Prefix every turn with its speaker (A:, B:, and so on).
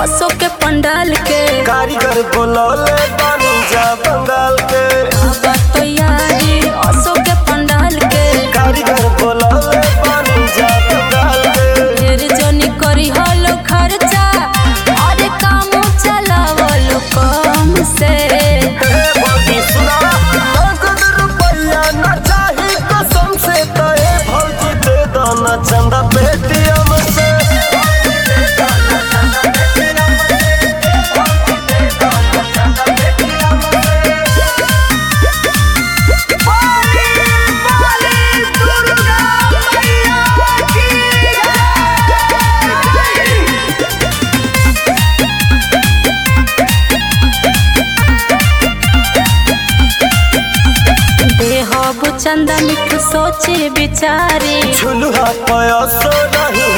A: असो के पंडाल के
B: कारीगर बोलौले बानी जा बंगाल के
A: बाबा तो यारी असो के पंडाल के
B: कारीगर बोलौले बानी जा बंगाल के
A: ढेर जनी करी हलो खर्चा अरे काम चलावलो कम से
B: हे भौजी सुना नगद रुपया न चाही कसम से तो हे भौजी दे दाना चंदा पेटीएम से
A: देहबु चंदा मिठू सोचे बिचारी
B: झुलुहा पयसो नहीं